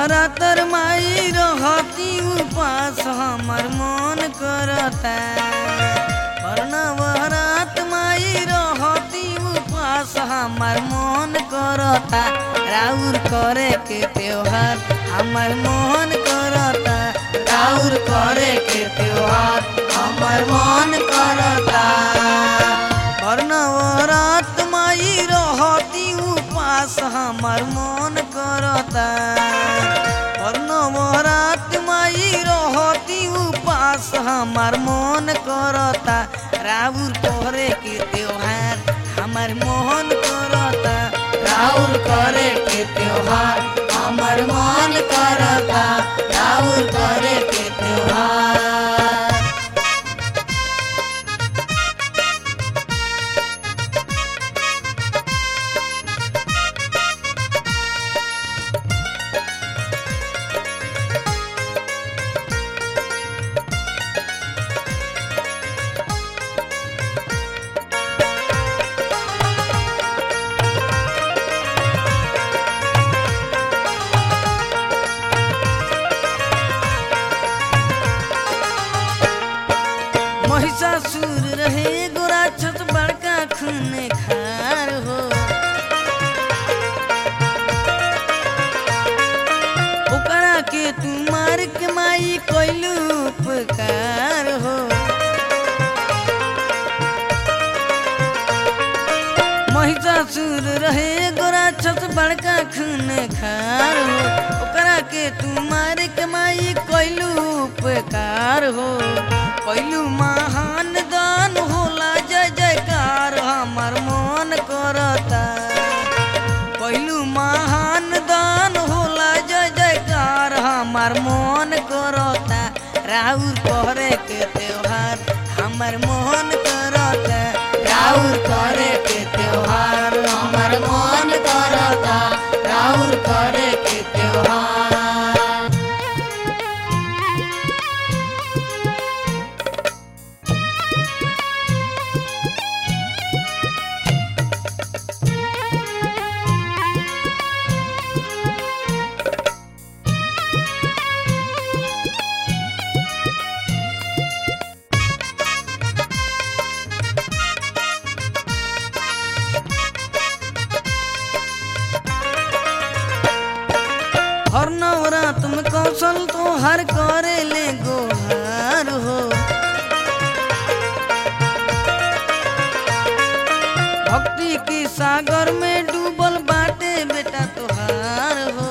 नवरात्र माई रहती उपास हमर मन करता पर नवरात माई रहती उपास हमर मन करता राउर करे के त्योहार हमर मन करता राउर करे के त्योहार हमर मन करता पर नवरात माई रहती उपास हमर मन करता पर नवरात माई रहती उपास हमर मन करता राउर करे के त्योहार हमर मोहन करता राउर करे के त्योहार हमर मन करता राउर करे के त्योहार महिषासुर रहे गोरा छत बड़का खून खार हो ओकरा के तू मार के माई कैलू उपकार हो महिषासुर रहे गोरा छत बड़का खून खार हो ओकरा के तू मार के माई कैलू उपकार हो कैलू महान दान होला जय जयकार हमर मन करता कैलू महान दान होला जय जयकार हमर मन करता राउर करे के त्योहार हमर मन करता राउर करे के त्योहार हमर मन करता राउर करे के त्योहार हर नवरात में कौशल तो हर करे ले गोहार हो भक्ति के सागर में डूबल बाटे बेटा तोहार हो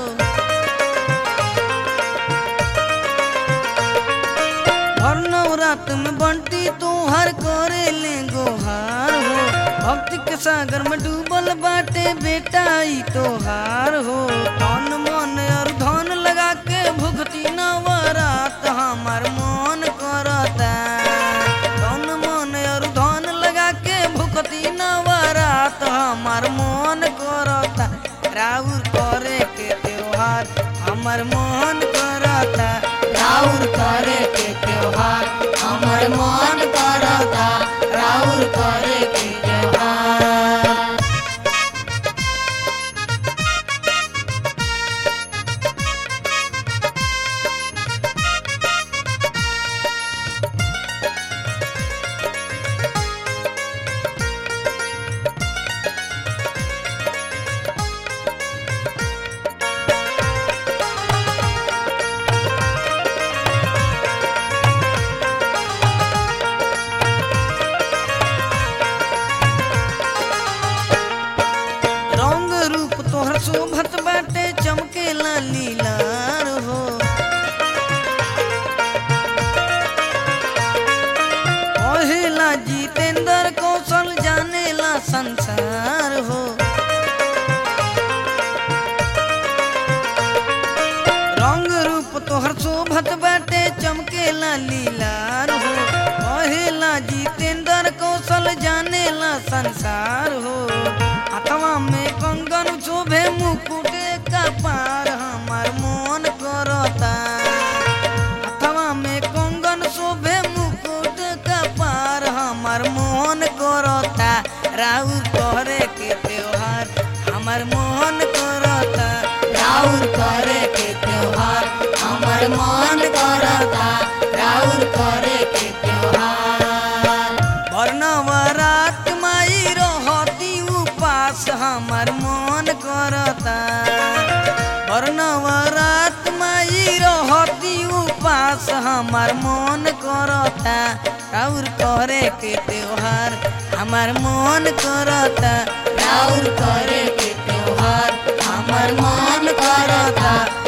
हर नवरात में बंटी तोहर करे ले गोहार हो भक्ति के सागर में डूबल बाटे बेटा ई तोहार हो तन मन और धन लगा के भुगती नवरात हमार मन करता तन मन और धन लगा के भुगती नवरात हमार मन करता राउर करे के त्योहार हमर मन करता राउर करे के त्योहार हमर मन करता राउर करे के त्योहार रंग रूप तोहर शोभत बाटे चमकेला लीलार हो कहेला जितेंद्र कौशल जानेला संसार हो रंग रूप तोहर शोभत बाटे चमकेला लीलार हो कहेला जितेंद्र कौशल जानेला संसार हो हाथवा में कंगन शोभे मुकुट का पार हमार मन करता हाथवा में कंगन शोभे मुकुट का पार हमार मन करता राउर करे के त्योहार हमार मन करता राउर करे के त्योहार हमार मन करता राउर करे के त्योहार हमार मन करता राउर करे के त्योहार हमार मन करता